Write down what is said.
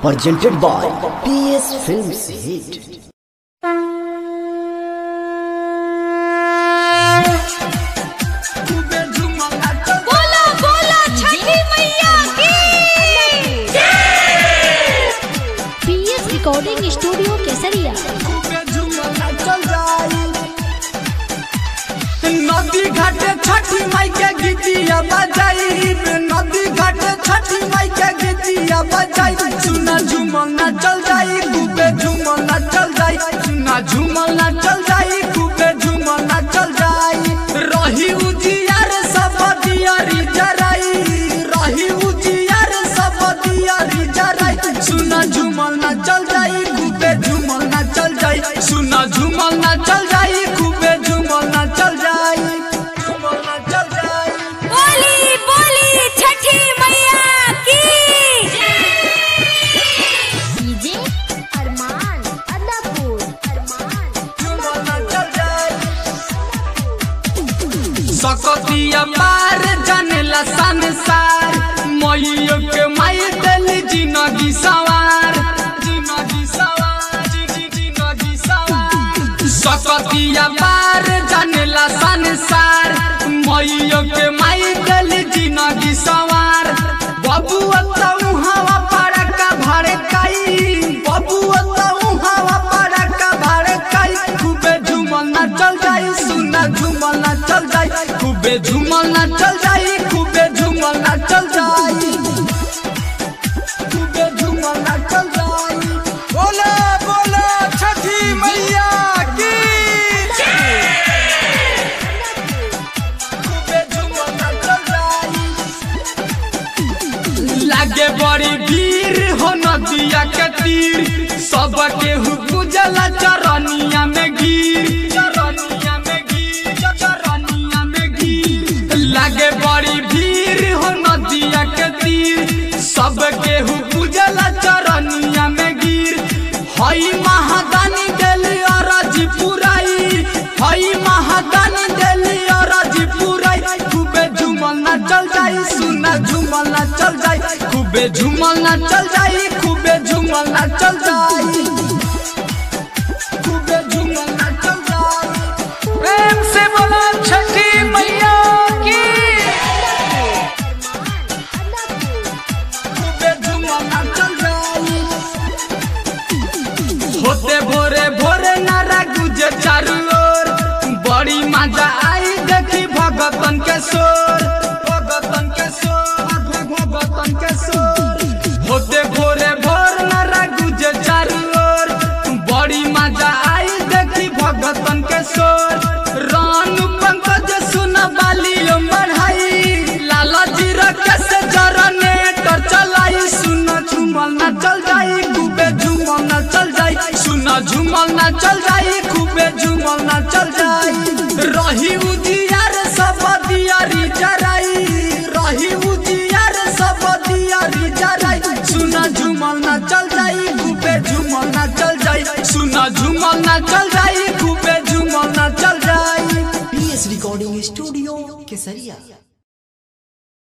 presented by PS Films Hit. बोला बोला छठी मैया की पीएस रिकॉर्डिंग स्टूडियो केसरिया नदी घाटे छठी माई के गीतिया बजाई नदी घाटे छठी माई के गीतिया बजाई सुना झूमल ना चल जाई खूबे झूमल ना चल जाई सुना झूमल ना चल जाई खूबे झूमल ना चल जाई रही उजियार सब दियारी जराई रही उजियार सब दियारी जराई सुना झूमल ना चल जाई खूबे झूमल ना चल जाई सुना झूमल ना चल जाई खूबे झूमल ना चल जाई झूमल ना चल जाई बोली बोली छठी मैया की डीजे अरमान अदापुर अरमान झूमल ना चल जाई सकतिया पार जानेला संसार मैयो के माई दिल जिंदगी सवार जिंदगी सवार जी- जिंदगी सवार सकतिया पार जानेला संसार मैयो के माई दिल जिंदगी सवार बबुआ तऊ हवा पड़का भड़काई बबुआ तऊ हवा पड़का भड़काई खूबे झूमल ना चल जाई सुना झूमल ना चल जाई खूबे झूमल ना चल जाई खूबे झूमल ना चल जाई खूबे झूमल ना चल जाई बोला बोला छठी मैया की खूबे झूमल ना चल जाई लागे बड़ी भीड़ हो नदिया के तीर सब केहू पूजला चरनिया में गिर चरनिया में गिर चरनिया में गिर लागे बड़ी भीड़ हो नदिया के तीर सब केहू पूजला चरनिया में गिर हई महादानी देली अरज पुराई हई महादानी देली अरज पुराई खूबे झूमल ना चल जाई सुना झूमल ना चल जाई खूबे झूमल ना चल जाई खूबे झूमल ना चल जाई खूबे झूमल ना चल जाई प्रेम से बोला छठी मैया की खूबे झूमल ना चल जाई होते भोरे भोरे नारा गुजे चारू ओर बड़ी मजा आई देखी भगतन के शोर भगतन के शोर भगतन के शोर होते भोरे भोर नारा गुजे चारू ओर बड़ी मजा आई देखी भगतन के शोर रान पंकज सुन बालियो बढ़ाई लाला जी रखे से जनरेटर चलाई सुन झूमल ना चल जाई खूबे झूमल ना चल जाई सुन झूमल ना चल जाई खूबे झूमल ना चल जाई रही उजियार सब दियारी जराई रही उजियार सब दियारी जराई सुन झूमल ना चल जाई खूबे झूमल ना चल जाई सुन झूमल ना चल जाई खूबे झूमल ना चल जाई PS Recording Studio Kesaria.